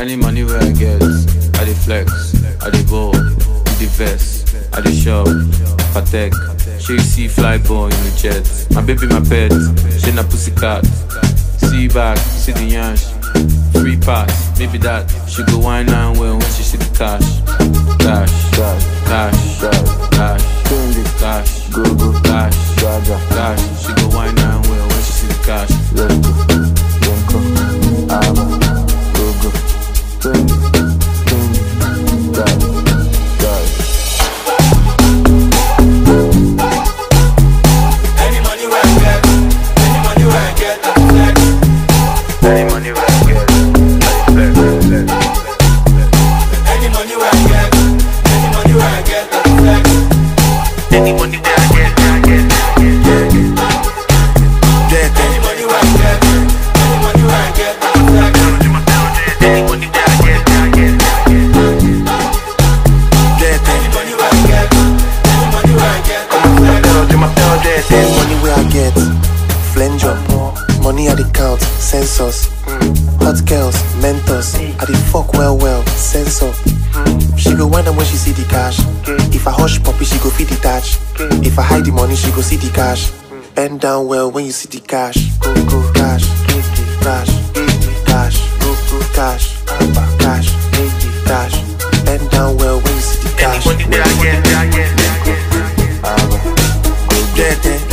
Any money where I get, I dey flex, I dey ball, with the vest, I dey shop, patek. She see fly boy in the jet. My baby, my pet, she na pussycat. See back, see the yansh. Free pass, maybe that. She go wine and well when she see the cash. Cash, cash, cash, cash, cash, go go cash, cash. She go wine and well when she see the cash. Let's go. Yenko. Ama. Go go. Trendy. Trendy. Guys. Guys. Any money where I get, any money where I get, I flex. Any money where I get, I flex, flex, Any money where I get, any money where I get, I flex. Any money where I get, I get, yeah, yeah. Any money where I get, any money where I get, I flex. Any money where I get, I get, Any money where I get, any money where I get, I flex. Then money where I get, flanger, money at the count, census, hot girls, mentors, I the fuck well well, sensor. She go wind up when she see the cash. If I hush puppy, she go feed the touch. If I hide the money, she go see the cash. Bend down well when you see the cash. Go go cash, cash, cash, go go cash, cash, cash. Bend down well when you see the cash. Any money where I get, I get, Get it.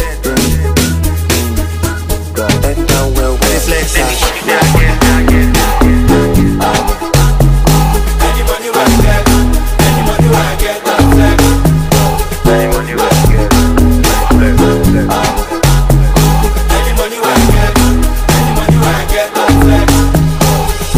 Bend down well when you see the cash. where I get, I get. Any money where I get, any money where I get, I flex. Any money where I get, flex, flex. Any money where I get, any money where I get, I flex.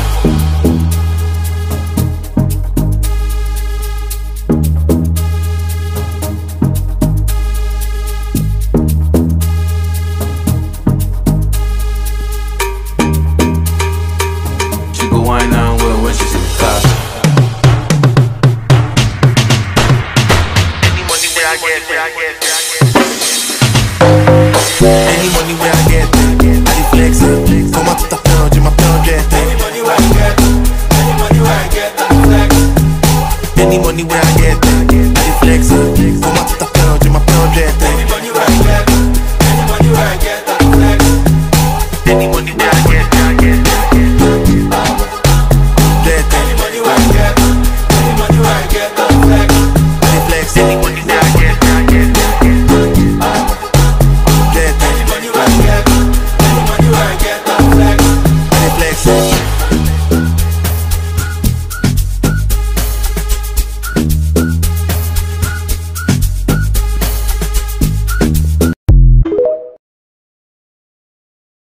She go wine and well when she see the cash. Any money where I get, where I get, Any money where I get, I dey flex it. Come out to the pound, j'ai ma pound get Any it. money where I get, any money where I get, I flex. Any money where I get,